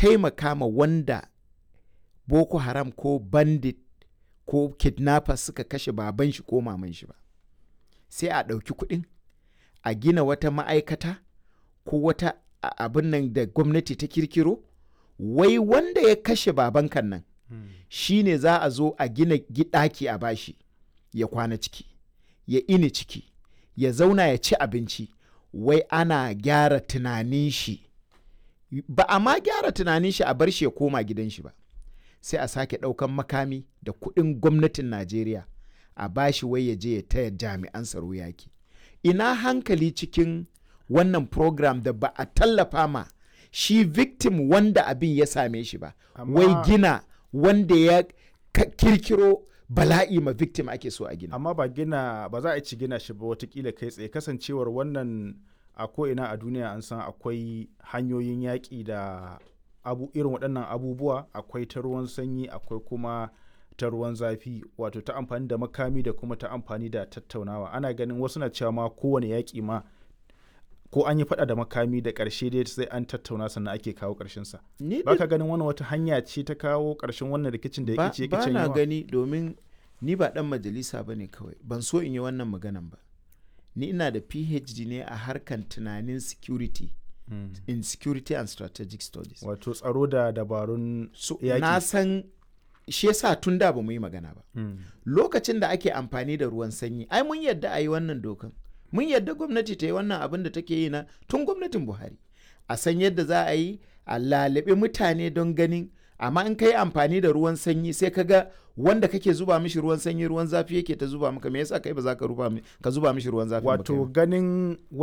taimaka ma wanda boko haram ko bandit ko kidnappers suka kashe baban shi ko maman shi ba sai a ɗauki kuɗin a gina wata ma'aikata ko wata abin nan da gwamnati ta kirkiro wai wanda ya kashe baban kan nan shi ne za a zo a gina ɗaki a bashi ya kwana ciki ya ini ciki ya zauna ya ci abinci wai ana gyara tunanin shi ba a ma gyara tunanin shi a bar shi ya koma gidan shi ba sai a sake ɗaukan makami da kuɗin gwamnatin najeriya a bashi wai ya je ya taya jami'an tsaro yaki ina hankali cikin wannan program da ba a tallafa ma shi victim wanda abin ya same shi ba wai gina wanda ya kirkiro bala'i ma victim ake so a gina amma ba gina ba za a ci gina shi ba watakila kai tsaye kasancewar wannan a ko'ina a duniya an san akwai hanyoyin yaƙi da abu irin waɗannan abubuwa akwai ta ruwan sanyi akwai kuma ta ruwan zafi wato ta amfani da makami da kuma ta amfani da tattaunawa ana ganin wasu na cewa ma kowane yaƙi ma ko an yi faɗa da makami da ƙarshe dai sai an tattauna sannan ake kawo ƙarshen sa ba ka ganin wannan wata hanya ce ta kawo ƙarshen wannan rikicin da ya ƙice ba na gani domin ni ba ɗan majalisa ba ne kawai ban so in yi wannan maganan ba ni ina da phd ne a harkan tunanin security mm. in security and strategic studies wato tsaro da dabarun so, na san shi yasa tun da ba mu yi magana ba mm. lokacin da ake amfani da ruwan sanyi ai mun yadda a yi wannan dokan mun yadda gwamnati ta yi wannan abin da take yi na tun gwamnatin buhari a san yadda za a yi a lalabe mutane don ganin amma in ka yi amfani da ruwan sanyi sai ka ga wanda kake zuba mishi ruwan sanyi ruwan zafi yake ta zuba maka me yasa kai ba za ka ka zuba mishi ruwan zafi wato ganin